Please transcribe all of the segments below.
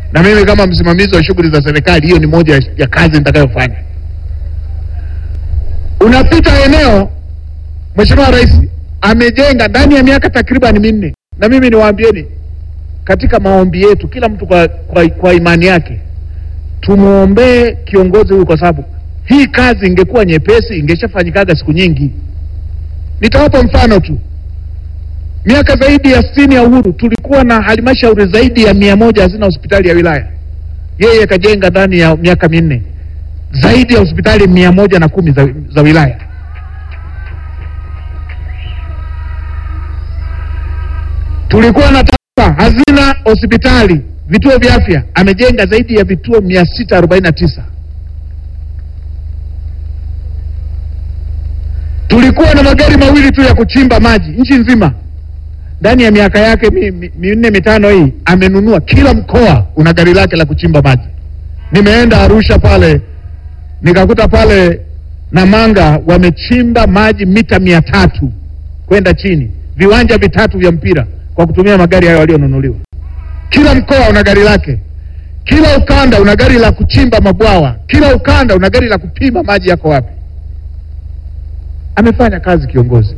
na mimi kama msimamizi wa shughuli za serikali, hiyo ni moja ya- ya kazi nitakayofanya. Unapita eneo, Mheshimiwa Rais amejenga ndani ya miaka takriban minne, na mimi niwaambieni, katika maombi yetu, kila mtu kwa, kwa, kwa imani yake tumwombee kiongozi huyu, kwa sababu hii kazi ingekuwa nyepesi ingeshafanyikaga siku nyingi. Nitawapa mfano tu. Miaka zaidi ya sitini ya uhuru tulikuwa na halmashauri zaidi ya mia moja hazina hospitali ya wilaya. Yeye kajenga ndani ya miaka minne zaidi ya hospitali mia moja na kumi za, za wilaya. Tulikuwa na taifa hazina hospitali vituo vya afya, amejenga zaidi ya vituo mia sita arobaini na tisa. Tulikuwa na magari mawili tu ya kuchimba maji nchi nzima. Ndani ya miaka yake mi- mi- minne mitano hii amenunua, kila mkoa una gari lake la kuchimba maji. Nimeenda Arusha pale nikakuta pale Namanga wamechimba maji mita mia tatu kwenda chini, viwanja vitatu vya mpira kwa kutumia magari hayo walionunuliwa. Kila mkoa una gari lake, kila ukanda una gari la kuchimba mabwawa, kila ukanda una gari la kupima maji yako wapi. Amefanya kazi kiongozi.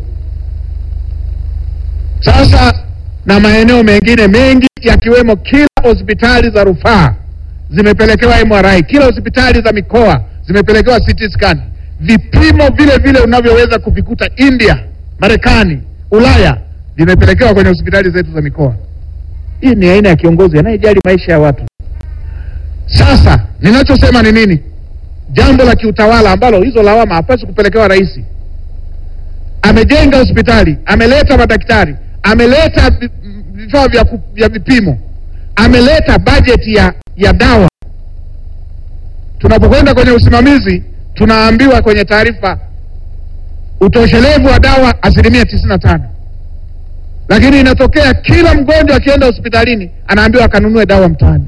Sasa na maeneo mengine mengi yakiwemo, kila hospitali za rufaa zimepelekewa MRI, kila hospitali za mikoa zimepelekewa CT scan, vipimo vile vile unavyoweza kuvikuta India, Marekani, Ulaya vimepelekewa kwenye hospitali zetu za mikoa. Hii ni aina ya kiongozi anayejali maisha ya watu. Sasa ninachosema ni nini? Jambo la kiutawala ambalo hizo lawama hapaswi kupelekewa rais. Amejenga hospitali, ameleta madaktari, ameleta vi- vifaa vya, ku- vya vipimo, ameleta bajeti ya, ya dawa. Tunapokwenda kwenye usimamizi, tunaambiwa kwenye taarifa utoshelevu wa dawa asilimia tisini na tano lakini inatokea kila mgonjwa akienda hospitalini anaambiwa akanunue dawa mtaani.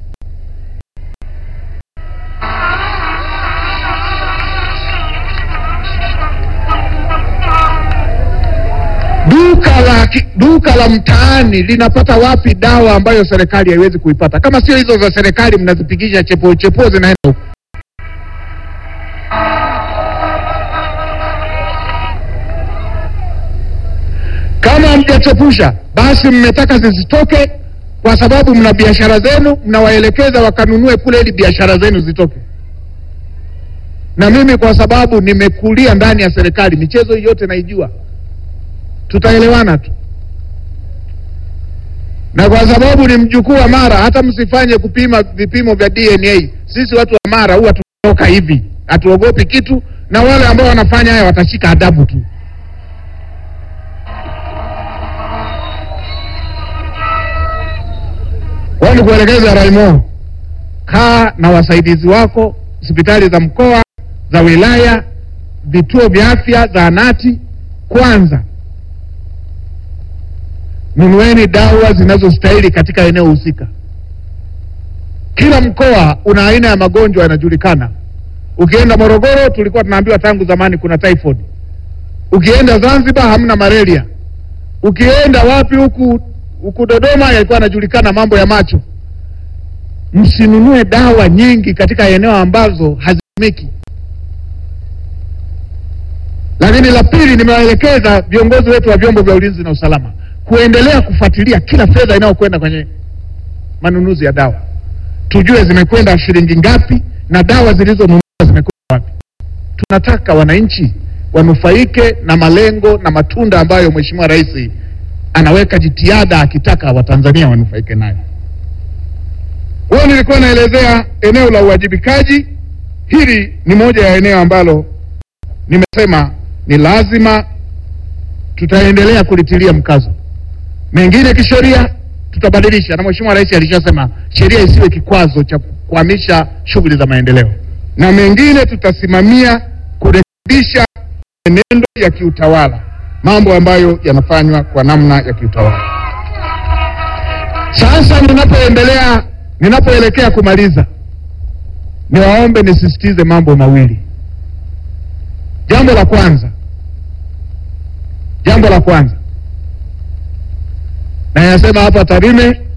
Duka la ki- duka la mtaani linapata wapi dawa ambayo serikali haiwezi kuipata? Kama sio hizo za serikali, mnazipigisha chepo chepo zinaenda huko. Kama hamjachepusha basi mmetaka zisitoke kwa sababu mna biashara zenu, mnawaelekeza wakanunue kule ili biashara zenu zitoke. Na mimi kwa sababu nimekulia ndani ya serikali, michezo hii yote naijua, tutaelewana tu. Na kwa sababu ni mjukuu wa Mara, hata msifanye kupima vipimo vya DNA. Sisi watu wa Mara huwa tunatoka hivi, hatuogopi kitu, na wale ambao wanafanya haya watashika adabu tu. Kwani kuelekeza Raimo, kaa na wasaidizi wako, hospitali za mkoa, za wilaya, vituo vya afya, zahanati. Kwanza nunueni dawa zinazostahili katika eneo husika. Kila mkoa una aina ya magonjwa yanajulikana. Ukienda Morogoro, tulikuwa tunaambiwa tangu zamani kuna typhoid. Ukienda Zanzibar hamna malaria. Ukienda wapi huku huku Dodoma yalikuwa yanajulikana mambo ya macho. Msinunue dawa nyingi katika eneo ambazo hazitumiki. Lakini la pili, nimewaelekeza viongozi wetu wa vyombo vya ulinzi na usalama kuendelea kufuatilia kila fedha inayokwenda kwenye manunuzi ya dawa, tujue zimekwenda shilingi ngapi na dawa zilizonunuliwa zimekwenda wapi. Tunataka wananchi wanufaike na malengo na matunda ambayo Mheshimiwa Rais anaweka jitihada akitaka Watanzania wanufaike nayo. Kwa hiyo nilikuwa naelezea eneo la uwajibikaji. Hili ni moja ya eneo ambalo nimesema ni lazima tutaendelea kulitilia mkazo. Mengine kisheria tutabadilisha, na Mheshimiwa Rais alishasema sheria isiwe kikwazo cha kuhamisha shughuli za maendeleo, na mengine tutasimamia kurekebisha menendo ya kiutawala, mambo ambayo yanafanywa kwa namna ya kiutawala. Sasa ninapoendelea, ninapoelekea kumaliza, niwaombe nisisitize mambo mawili. Jambo la kwanza, jambo la kwanza nayasema hapa Tarime